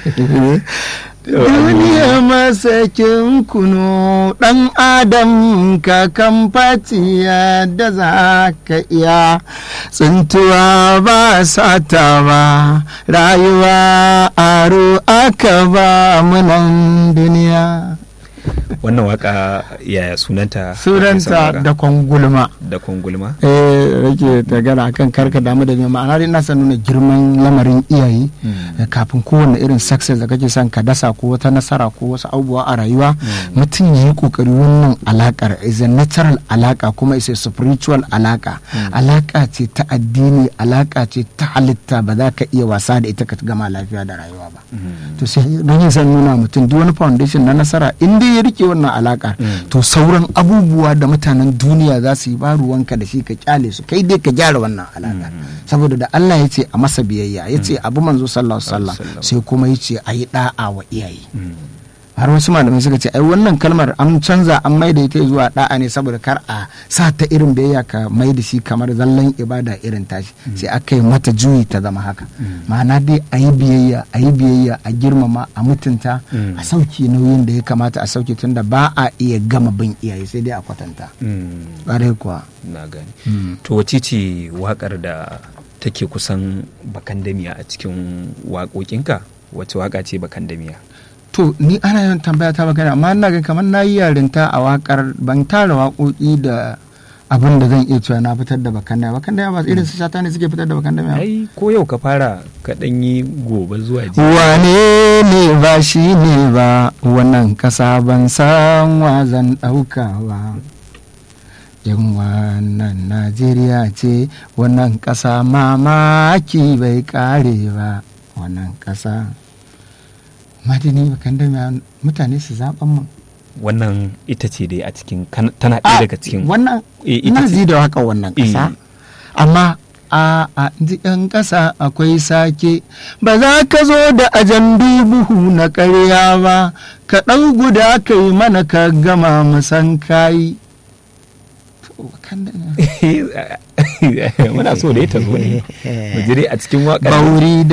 duniya masakin kuno ɗan adam kakan fatiya da za ka iya tsintuwa ba sata ba rayuwa aro aka ba munan duniya wannan waka yaya sunanta sunanta da kwangulma da kwangulma eh rake tagara akan karka damu da ma'ana dai ina son nuna girman lamarin iyaye kafin kowane irin success da kake son ka dasa ko wata nasara ko wasu abubuwa a rayuwa mutum ya yi kokari wannan alakar is a natural alaka kuma is a spiritual alaka alaka ce ta addini alaka ce ta halitta ba za ka iya wasa da ita ka gama lafiya da rayuwa ba to sai don yin san nuna mutum duk wani foundation na nasara in dai ya rike wannan alakar to sauran abubuwa da mutanen duniya za su yi ba ruwanka da shi ka kyale su kai dai ka gyara wannan alakar saboda da Allah ya ce a masa biyayya ya ce abu manzo sallallahu alaihi wasallam sai kuma ya ce a yi da'a wa iyaye har wasu malamai suka ce ai wannan kalmar an canza an mai da ita zuwa da'a ne saboda kar a sa ta irin biyayya ka mai da shi kamar zallan ibada irin tashi sai aka yi mata juyi ta zama haka ma'ana dai a yi biyayya a yi biyayya a girmama a mutunta a sauke nauyin da ya kamata a sauke tunda ba a iya gama bin iyaye sai dai a kwatanta ƙwarai kuwa na gani to wace ce wakar da take kusan bakandamiya a cikin waƙoƙinka wace waka ce bakandamiya to ni ana yawan tambaya ta magana amma ina ga kamar na yi yarinta a wakar ban tara waƙoƙi da abin da zan iya cewa na fitar da bakan da bakan da ba irin su shata ne suke fitar da bakan da ai ko yau ka fara ka dan yi gobe zuwa ji wane ne ba shi ne ba wannan kasa ban san wa zan ɗauka ba yan wannan najeriya ce wannan kasa mamaki bai kare ba wannan kasa madani bakan da mutane su zaɓen mu wannan ita ce dai a cikin tana ɗaya daga cikin wannan ina ji da haka wannan ƙasa amma a a yan ƙasa akwai sake ba za ka zo da ajan buhu na ƙarya ba ka ɗau guda ka yi mana ka gama musan kayi muna so da ya ta zo ne mu a cikin waƙar bauri